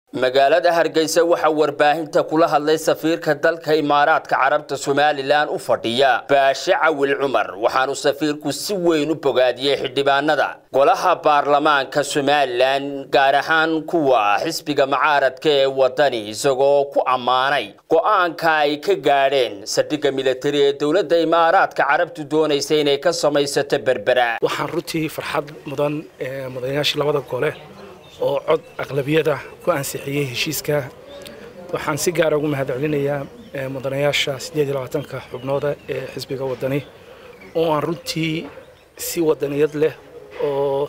magaalada hargeysa waxaa warbaahinta kula hadlay safiirka dalka imaaraadka carabta somalilan u fadhiya baashe cawil cumar waxaanu safiirku si weyn u bogaadiyey xildhibaanada golaha baarlamaanka somalilan gaar ahaan kuwa xisbiga mucaaradka ee wadani isagoo ku ammaanay go-aanka ay ka gaadheen saldhigga militari ee dowladda imaaraadka carabtu doonaysa inay ka samaysato berbera waxaan runtii farxad mudan mudanayaashii labada gole oo cod aqlabiyada ku ansixiyey heshiiska waxaan si gaara ugu mahadcelinayaa mudanayaasha siddeed iyo labaatanka xubnooda ee xisbiga wadani oo aan runtii si wadaniyad leh oo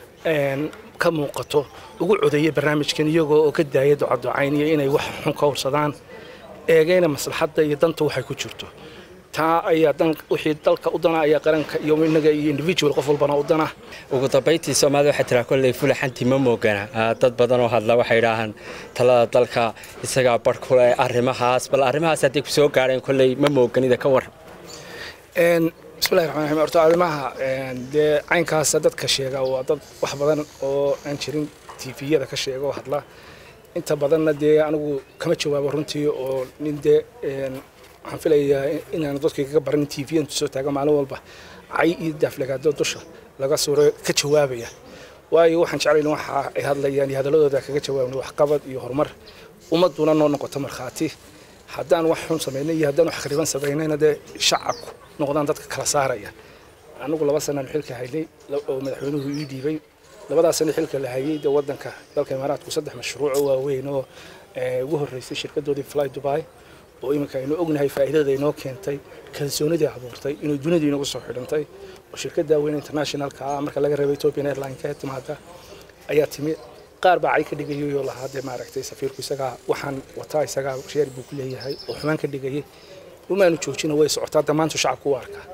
ka muuqato ugu codeeyay barnaamijkan iyagoo oo ka daaya ducaducaynaya inay wax xun ka horsadaan eegayna maslaxadda iyo danta waxay ku jirto taa ayaa dan wixii dalka u dana ayaa qaranka iyo inaga iyo individual qof walbana u dana ugu dambayntii soomaalida waxay tiraa kolley fulaxantii ma moogana dad badan oo hadla waxay idhaahaan talada dalka isagaa bar ku leh arrimahaas bal arrimahaas hadday ku soo gaadheen kolley ma mooganida ka waran bismillahi raxmaan raxiim horta arrimaha dee caynkaasa dadka sheega waa dad wax badan oo aan jirin tviyada ka sheega oo hadla inta badanna dee anigu kama jawaabo runtii oo nin dee waxaan filayaa inaan dadka kaga baran tv intu soo taaga maalin walba cay iyo daaflagaado dusha laga suuro ka jawaabaya waayo waxaan jeclayn waxa ay hadlayaan iyo hadaladooda kaga jawaabna waxqabad iyo horumar ummaduna noo noqoto markhaati haddaan wax xun samaynay iyo haddaan wax khariban samaynayna dee shacabku noqdaan dadka kala saaraya anigu laba sanaan xilka haynay oo madaxweynuhu ii dhiibay labadaas sano xilka la hayay dee wadanka dalka imaaraadku saddex mashruuc oo waaweyn oo ugu horreysay shirkadoodii fly dubai oo iminka aynu ognahay faa'iidada inoo keentay kalsoonidii abuurtay inuu dunida inagu soo xidhantay oo shirkadda weyn internationalka ah marka laga reebay ethiopian airline ka timaada ayaa timi qaar baa cay ka dhigayay oo lahaa dee maaragtay safiirku isagaa waxaan wataa isagaa sheer buu ku leeyahay oo xumaan ka dhigayay umaanu joojina way socotaa dhammaantu shacabku u arkaa